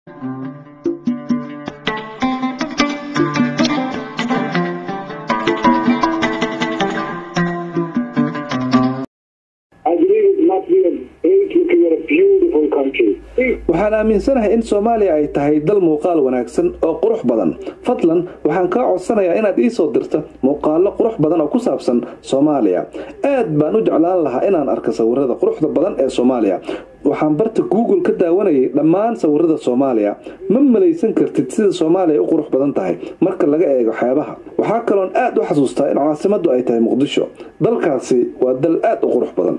waxaan aaminsanahay in soomaaliya ay tahay dal muuqaal wanaagsan oo qurux badan fadlan waxaan kaa codsanayaa inaad ii soo dirto muuqaalo qurux badan oo ku saabsan soomaaliya aad baan u jeclaan lahaa inaan arko sawirada quruxda badan ee soomaaliya waxaan barta google ka daawanayay dhammaan sawirada soomaaliya ma malaysan kartid sida soomaaliya u qurux badan tahay marka laga eego xeebaha waxaa kaloon aad u xasuustaa in caasimadu ay tahay muqdisho dalkaasi waa dal aad u qurux badan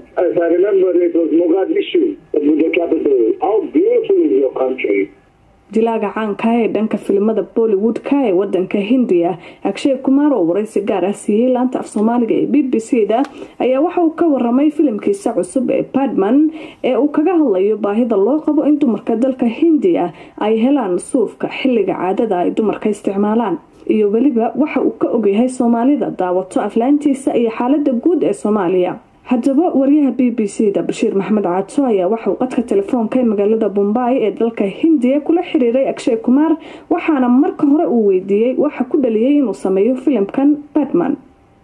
jilaaga caanka ee dhanka filimada bollywood-ka ee wadanka hindiya agshay kumaar oo waraysi gaar ah siiyey laanta af soomaaliga ee b b c da ayaa waxa uu ka waramay filimkiisa cusub ee badman ee uu kaga hadlayo baahida loo qabo in dumarka dalka hindiya ay helaan suufka xilliga caadada ay dumarka isticmaalaan iyo weliba waxa uu ka ogyahay soomaalida daawato aflaantiisa iyo xaalada guud ee soomaaliya haddaba wariyaha b b c da bashiir maxmed caato ayaa waxauu qadka telefoonka ee magaalada bombay ee dalka hindiya kula xiriiray agshay kumaar waxaana marka hore uu weydiiyey waxa ku dhaliyay inuu sameeyo filimkan batman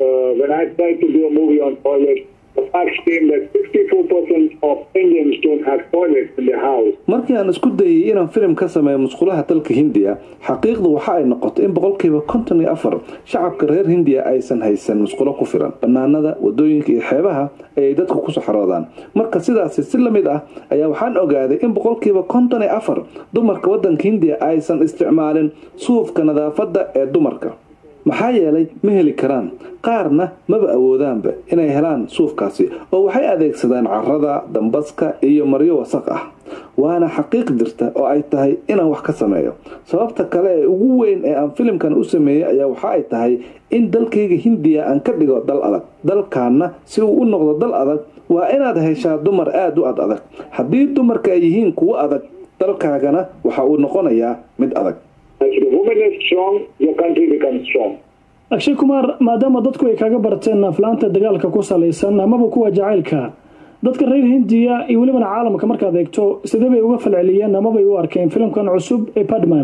markii aan isku dayay inaan filim ka sameeyo musqulaha dalka hindiya xaqiiqdu waxa ay noqotay in boqolkiiba konton iyo afar shacabka reer hindiya aysan haysan musqulo ku filan banaanada wadooyinka iyo xeebaha ayay dadku ku saxroodaan marka sidaasi si lamid ah ayaa waxaan ogaaday in boqolkiiba konton iyo afar dumarka wadanka hindiya aysan isticmaalin suufka nadaafada ee dumarka maxaa yeelay ma heli karaan qaarna maba awoodaanba inay helaan suufkaasi oo waxay adeegsadaan carada dambaska iyo maryo wasaq ah waana xaqiiq jirta oo ay tahay inaan wax ka sameeyo sababta kale ee ugu weyn ee aan filimkan u sameeyey ayaa waxa ay tahay in dalkayga hindiya aan ka dhigo dal adag dalkaana si uu u noqdo dal adag waa inaad heshaa dumar aada u ad adag haddii dumarka ay yihiin kuwo adag dalkaagana waxa uu noqonayaa mid adag agshay kumaar maadaama dadku ay kaga barteen aflaanta dagaalka ku salaysan amaba kuwa jacaylka dadka reer hindiya iyo welibana caalamka markaad eegto sidee bay uga falceliyeen amabay u arkeen filimkan cusub ee badman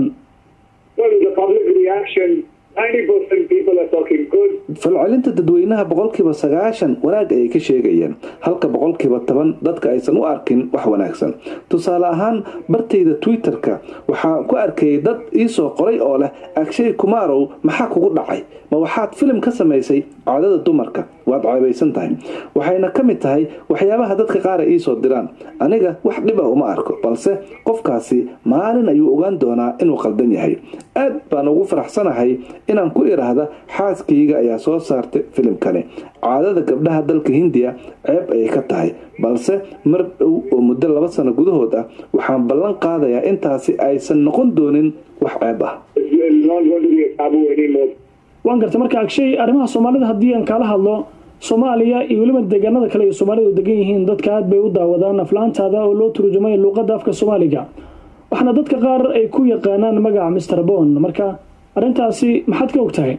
falcelinta dadweynaha boqolkiiba sagaashan wanaag ayay ka sheegayeen halka boqolkiiba toban dadka aysan u arkin wax wanaagsan tusaale ahaan bartayda twitter-ka waxaan ku arkayay dad iisoo qoray oo leh agshay kumaarow maxaa kugu dhacay ma waxaad filim ka samaysay caadada dumarka waad ceebaysan tahay waxayna ka mid tahay waxyaabaha dadka qaar ay iisoo diraan aniga wax dhib ah uma arko balse qofkaasi maalin ayuu ogaan doonaa inuu qaldan yahay aad baan ugu faraxsanahay inaan ku idhaahda xaaskayga ayaa soo saartay filimkani caadada gabdhaha dalka hindiya ceeb ayay ka tahay balse mar dhow oo muddo laba sano gudahood ah waxaan ballan qaadayaa intaasi aysan noqon doonin wax ceeb ah waan gartay marka agshay arrimaha soomaalida haddii aan kaala hadlo soomaaliya iyo weliba deegaanada kale iyo soomaalida u degan yihiin dadka aad bay u daawadaan aflaantaada oo loo turjumay luuqadda afka soomaaliga waxaana dadka qaar ay ku yaqaanaan magaca mister bon marka arrintaasi maxaad ka og tahay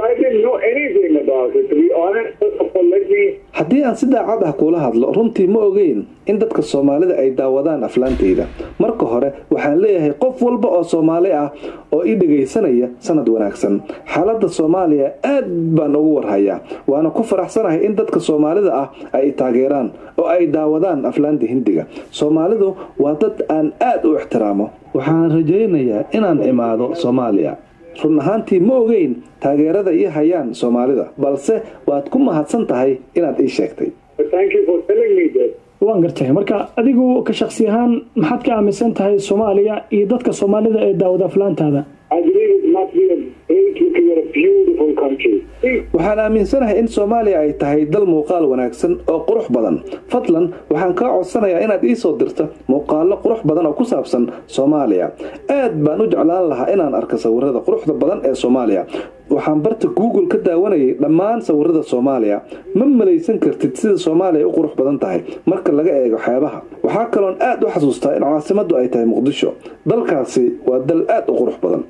haddii aan si daacad ah kuula hadlo runtii ma ogeyn in dadka soomaalida ay daawadaan aflaantayda marka hore waxaan leeyahay qof walba oo soomaali ah oo ii dhagaysanaya sanad wanaagsan xaaladda soomaaliya aad baan ugu warhayaa waana ku faraxsanahay in dadka soomaalida ah ay taageeraan oo ay daawadaan aflaanta hindiga soomaalidu waa dad aan aad u ixtiraamo waxaan rajaynayaa inaan imaado soomaaliya run ahaantii ma ogeyn taageerada ii hayaan soomaalida balse waad ku mahadsan tahay inaad ii sheegtay waan gartay marka adigu ka shaksi ahaan maxaad ka aaminsan tahay soomaaliya iyo dadka soomaalida ee daawada aflaantaada waxaan aaminsanahay in soomaaliya ay tahay dal muuqaal wanaagsan oo qurux badan fadlan waxaan kaa codsanayaa inaad ii soo dirto muuqaalo qurux badan oo ku saabsan soomaaliya aad baan u jeclaan lahaa inaan arko sawirada quruxda badan ee soomaaliya waxaan barta google ka daawanayay dhammaan sawirada soomaaliya ma malaysan kartid sida soomaaliya u qurux badan tahay marka laga eego xeebaha waxaa kaloon aad u xasuustaa in caasimadu ay tahay muqdisho dalkaasi waa dal aad u qurux badan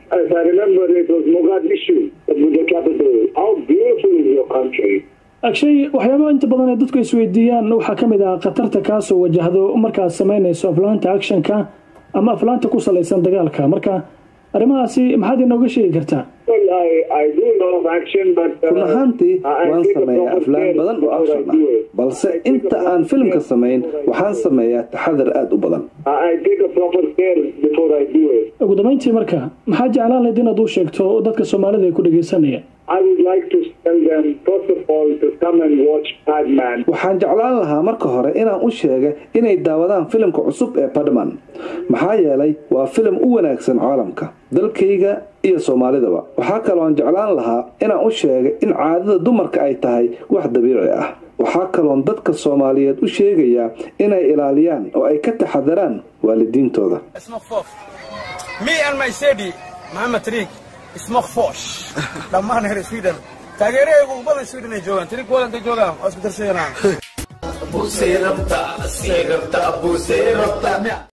agshay waxyaaba inta badan ee dadku isweydiiyaan waxaa ka mid ah khatarta kaasoo wajahdo markaad samaynayso aflaanta actionka ama aflaanta ku salaysan dagaalka marka arrimahaasi maxaad inooga sheegi kartaa run ahaantii waan sameeyaa aflaan badan oo action ah balse inta aan filimka samayn waxaan sameeyaa taxadar aada u badan ugu dambeyntii marka maxaa jeclaan lahayd inaad u sheegto dadka soomaalida ay ku dhegeysanaya waxaan jeclaan lahaa marka hore inaan u sheega inay daawadaan filimka cusub ee badman maxaa yeelay waa filim u wanaagsan caalamka dalkayga iyo soomaalidaba waxaa kaloon jeclaan lahaa inaan u sheega in caadada dumarka ay tahay wax dabiici ah waxaa kaloon dadka soomaaliyeed u sheegayaa inay ilaaliyaan oo ay ka taxadaraan waalidiintooda dhammaan reer sweden taageerahaygu u badan sweden ay joogaan tiri kuwada intay joogaan waa isku darsayanaa